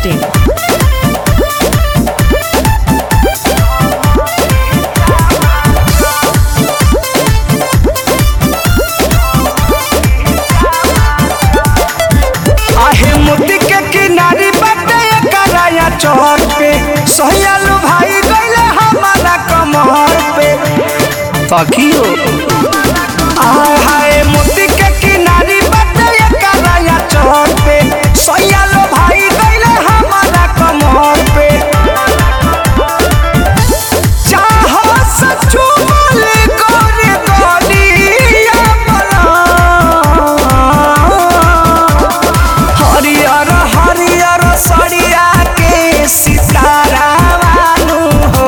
masti.in. आहे मोती के किनारी बाटे कराया चौर पे सोहयालू भाई गईले हमारा कमर पे तकियो आय हाय मोती के किनारी बाटे कराया चौर पे सोहयालू भाई गईले हमारा कमर पे चाहो सचू बोले गोरे गोलिया बना हरियर हरियर सड़िया के सितारा वालू हो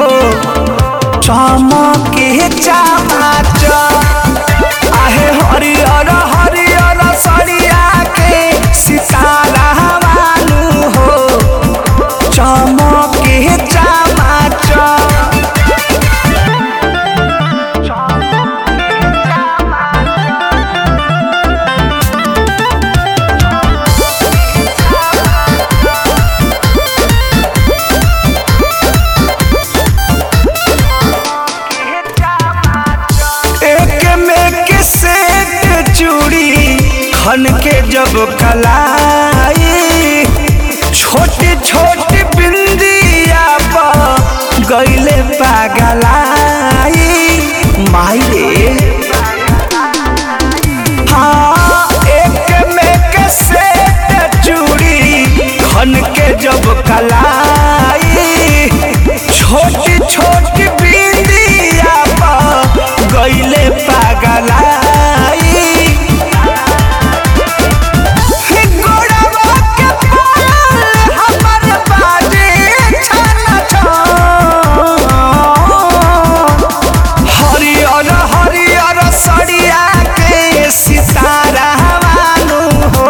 चमके चमाच आहे हरियर हरियर सड़िया के सितारा वालू हो चमके चमाच एक में के सेट चूड़ी खन के जब कलाई छोटी छोटी बिंदिया पर गईले पागलाई माई रे हाँ एक में के सेट चूड़ी खन के जब कलाई छोटी छोटी बिंदिया पर गईले पागलाई गोड़वा के पायल हमर बाजे छन छन। हरियर हरियर सड़िया के सितारा वालू हो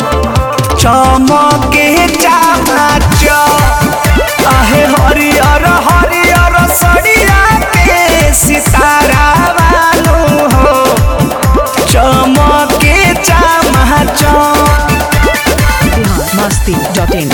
चमके चमाच आहे हरियर हरियर सड़िया के सितारा वालू हो चमके चमाच Bihar masti.in.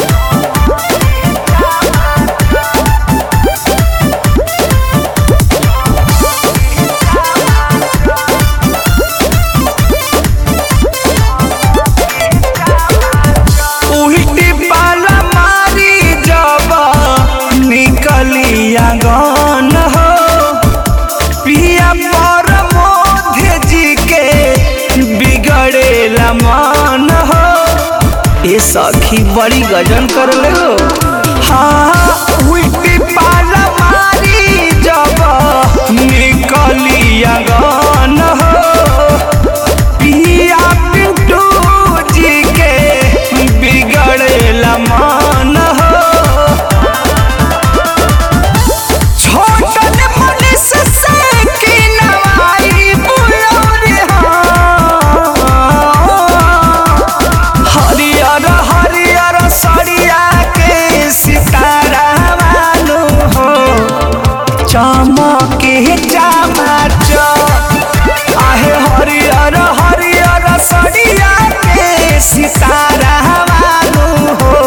उल्टी पाला मारी जब निकली आंगन हो पिया पर मोधे जी के बिगड़ेला मन हो ये सखी बड़ी गजन कर ले हो हाँ उल्टी पाला मारी जब निकली आंगन हो पिया पिंटू जी के बिगड़ेला मन हो छोटन मनुष्य से की नवाई बुलौरी हो हरियर हरियर सड़िया के सितारा वालू हो चमके चमाच आहे हरियर हरियर सड़िया के सितारा वालू हो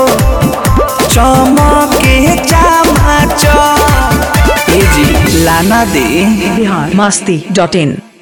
चमके चमाच ए जी लाना दे Bihar masti.in.